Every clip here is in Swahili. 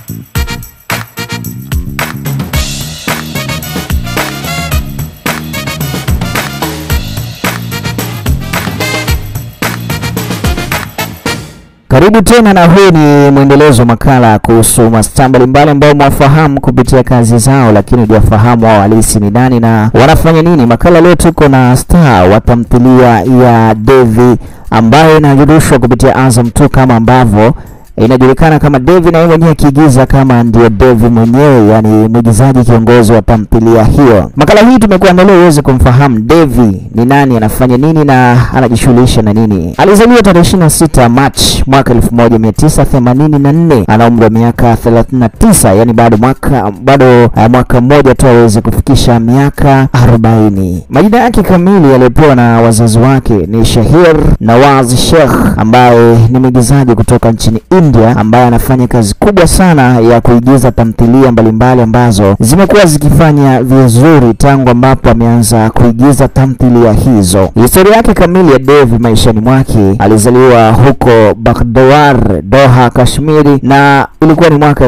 Karibu tena na huu ni mwendelezo wa makala kuhusu mastaa mbalimbali ambao mwafahamu kupitia kazi zao, lakini hujafahamu wao halisi ni nani na wanafanya nini. Makala leo tuko na star wa tamthilia ya Devi ambayo inajurushwa kupitia Azam tu kama ambavyo inajulikana kama Devi na yeye mwenyewe akiigiza kama ndio Devi mwenyewe, yani mwigizaji kiongozi wa tamthilia hiyo. Makala hii tumekuandalia uweze kumfahamu Devi ni nani, anafanya nini na anajishughulisha na nini. Alizaliwa tarehe 26 Machi mwaka 1984, ana umri wa miaka 39, yani bado mwaka bado uh, mwaka mmoja tu aweze kufikisha miaka 40. Majina yake kamili aliyopewa na wazazi wake ni Shahir Nawaz Sheikh ambaye ni mwigizaji kutoka nchini India ambaye anafanya kazi kubwa sana ya kuigiza tamthilia mbalimbali ambazo zimekuwa zikifanya vizuri tangu ambapo ameanza kuigiza tamthilia hizo. Historia yake kamili ya Devi maishani mwake, alizaliwa huko Baghdad, Doha, Kashmiri na ilikuwa ni mwaka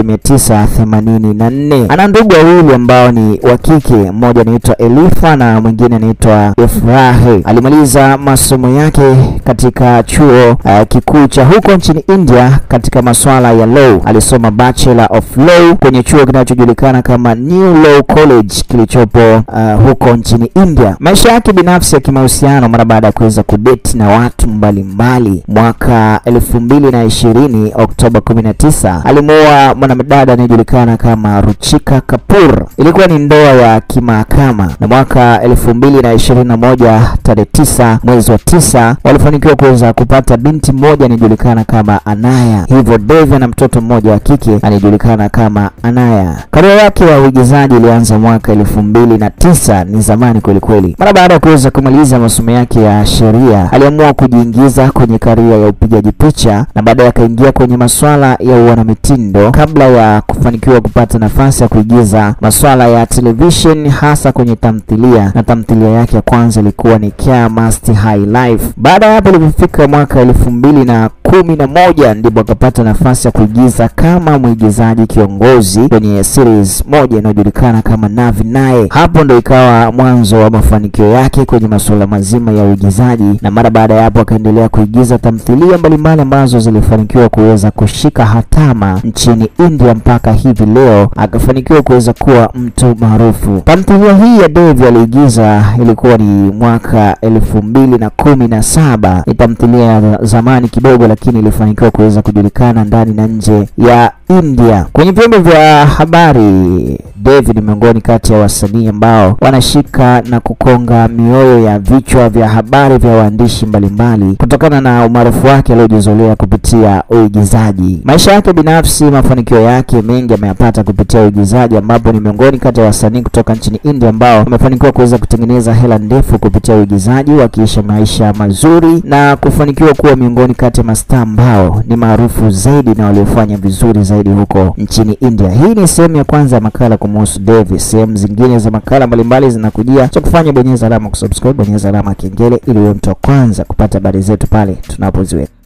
1984. Ana ndugu wawili ambao ni wa kike, mmoja anaitwa Elifa na mwingine anaitwa Ifrahi. Alimaliza masomo yake katika chuo uh, kikuu cha huko nchini India katika masuala ya law. Alisoma Bachelor of Law kwenye chuo kinachojulikana kama New Law College kilichopo uh, huko nchini India. Maisha yake binafsi ya kimahusiano, mara baada ya kuweza kudeti na watu mbalimbali mbali. Mwaka elfu mbili na ishirini Oktoba 19 alimuoa mwanadada anayejulikana kama Ruchika Kapoor. Ilikuwa ni ndoa ya kimahakama, na mwaka elfu mbili na ishirini na moja tarehe tisa mwezi wa tisa walifanikiwa kuweza kupata binti mmoja anayejulikana kama Anaya. Hivyo Devi ana mtoto mmoja wa kike anayejulikana kama Anaya. Karia yake ya uigizaji ilianza mwaka elfu mbili na tisa ni zamani kweli kweli. Mara baada ya kuweza kumaliza masomo yake ya sheria, aliamua kujiingiza kwenye karia ya upigaji picha na baadaye akaingia kwenye masuala ya uanamitindo kabla ya kufanikiwa kupata nafasi ya kuigiza masuala ya television hasa kwenye tamthilia, na tamthilia yake ya kwanza ilikuwa ni Care Must High Life. Baada ya hapo, ilipofika mwaka elfu mbili na kumi na moja ndipo akapata nafasi ya kuigiza kama mwigizaji kiongozi kwenye series moja inayojulikana kama Navi Naye. Hapo ndo ikawa mwanzo wa mafanikio yake kwenye masuala mazima ya uigizaji, na mara baada ya hapo akaendelea kuigiza tamthilia mbalimbali ambazo zilifanikiwa kuweza kushika hatama nchini India mpaka hivi leo akafanikiwa kuweza kuwa mtu maarufu. Tamthilia hii ya Devi aliigiza ilikuwa ni mwaka elfu mbili na kumi na saba. Ni tamthilia ya zamani kidogo, lakini ilifanikiwa kuweza kujulikana ndani na nje ya India. Kwenye vyombo vya habari, Devi ni miongoni kati ya wasanii ambao wanashika na kukonga mioyo ya vichwa vya habari vya waandishi mbalimbali kutokana na umaarufu wake aliojizolea kupitia uigizaji. Maisha yake binafsi, mafanikio yake mengi ameyapata kupitia uigizaji, ambapo ni miongoni kati ya wasanii kutoka nchini India ambao wamefanikiwa kuweza kutengeneza hela ndefu kupitia uigizaji, wakiisha maisha mazuri na kufanikiwa kuwa miongoni kati ya mastaa ambao ni maarufu zaidi na waliofanya vizuri zaidi huko nchini India. Hii ni sehemu ya kwanza ya makala kumhusu Devi. Sehemu zingine za makala mbalimbali zinakujia, cha kufanya bonyeza alama kusubscribe, bonyeza alama kengele ili uwe mtu wa kwanza kupata habari zetu pale tunapoziweka.